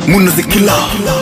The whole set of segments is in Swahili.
munazikila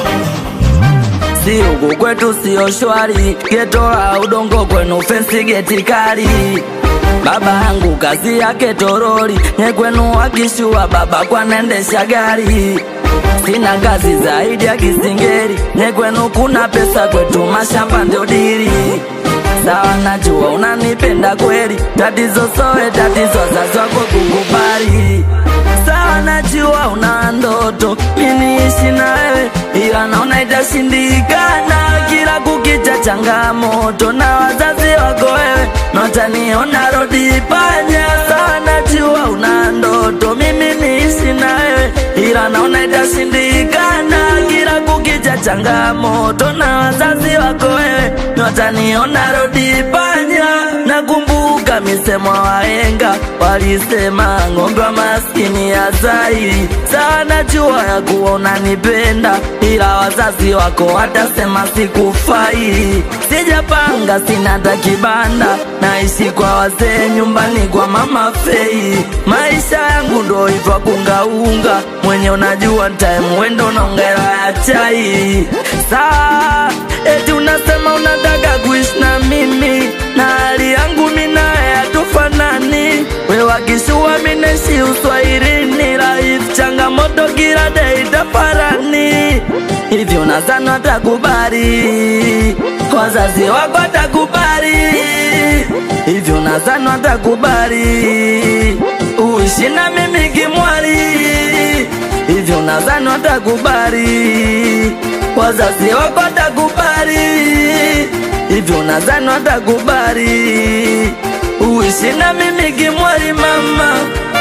si huku kwetu sio shwari, geto la udongo kwenu fensi geti kali. Baba yangu kazi yake toroli, nye kwenu wakishua baba kwanaendesha gari. Sina kazi zaidi ya kisingeri, nye kwenu kuna pesa, kwetu mashamba ndio dili. Sawa, najua unanipenda kweli, tatizo sowe tatizo, wazazi wako kukubali sawa, najua una ndoto miniishi na wewe, ila naona itashindikana. Kila kukicha changamoto na wazazi wako wewe, notaniona rodi panya. Sawa, najua una ndoto mimi niishi na wewe, ila naona itashindikana. Kila kukicha changamoto na wazazi wako wewe, notaniona rodi panya. Nakumbuka misemo ya wahenga walisema, ng'ombe wa maskini ya zaidi. Sawa, najua ya kuwa unanipenda, ila wazazi wako watasema sikufai. Sijapanga, sina hata kibanda, naishi kwa wazee nyumbani kwa mama Fei. Maisha yangu ndo hivyo kungaunga, mwenye unajua time wendo naongera ya chai. Sawa, eti unasema unataka kuishi na mimi na hali yangu minaye hatufanani. We wakishua mineshi uswahilini, life changamoto kila day tafarani. Hivyo nadhani watakubali, wazazi wako watakubali. Hivyo nadhani watakubali, uishi na mimi kimwali. Hivyo nadhani watakubali, wazazi wako watakubali hivyo nadhani watakubali uishi na mimi kimwali mama.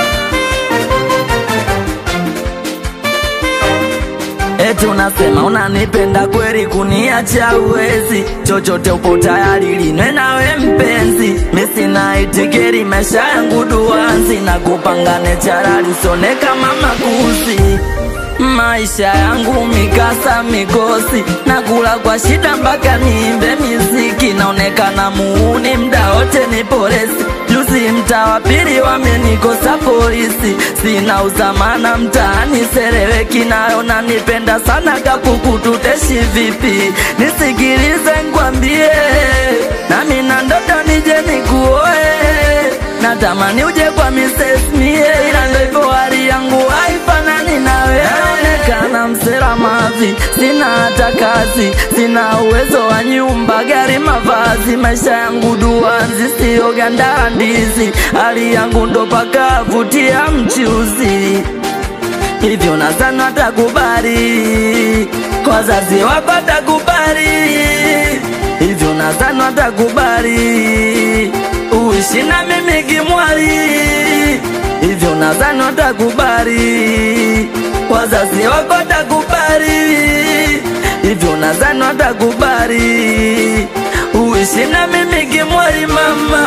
Eti unasema unanipenda kweli, kuniacha uwezi, chochote upo tayari linwe nawe mpenzi. Misina itikeri, maisha yangu duanzi, na kupangane charali usone kama makuzi maisha yangu mikasa mikosi, nakula kwa shida mpaka niimbe miziki, naonekana muuni mda wote ni polisi. Juzi mtaa wa pili wamenikosa polisi, sina uzamana mtaani sereweki, nayo nanipenda sana kapuku, tuteshi vipi? Nisikilize nkwambie, nami na ndoto nije nikuoe, natamani uje kwa Mrs. Mie, ila ndo hivyo hali yangu haifanani nawe naonekana msela mavi, sina hata kazi, sina uwezo wa nyumba, gari, mavazi. Maisha yangu duanzi, sio ganda ndizi, hali yangu ndo paka vutia mchuzi. Hivyo nadhani watakubali, wazazi wako watakubali. Hivyo nadhani watakubali, uishi na mimi kimwali. Hivyo nadhani watakubali wazazi wako watakubali, hivyo nadhani watakubali, uishi na mimi kimwali mama.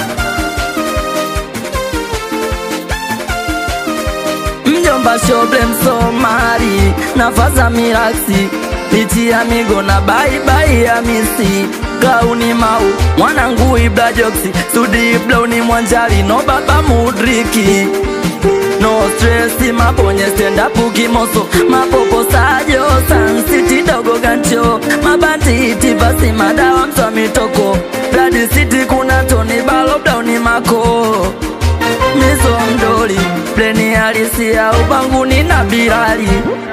Mjomba shoble Msomali nafaza miraksi lichi ya migo na baibai ya misi gauni mau mwanangu ibla joksi sudi iblauni mwanjali no baba mudriki no stress mabonye stand up kimoso mapopo sajo Sun City dogo gancho mabanditi basi madawa mswa mitoko Blood City kuna Tony Balo Downi mako mizo mdoli pleni halisi ya ubanguni na Bilali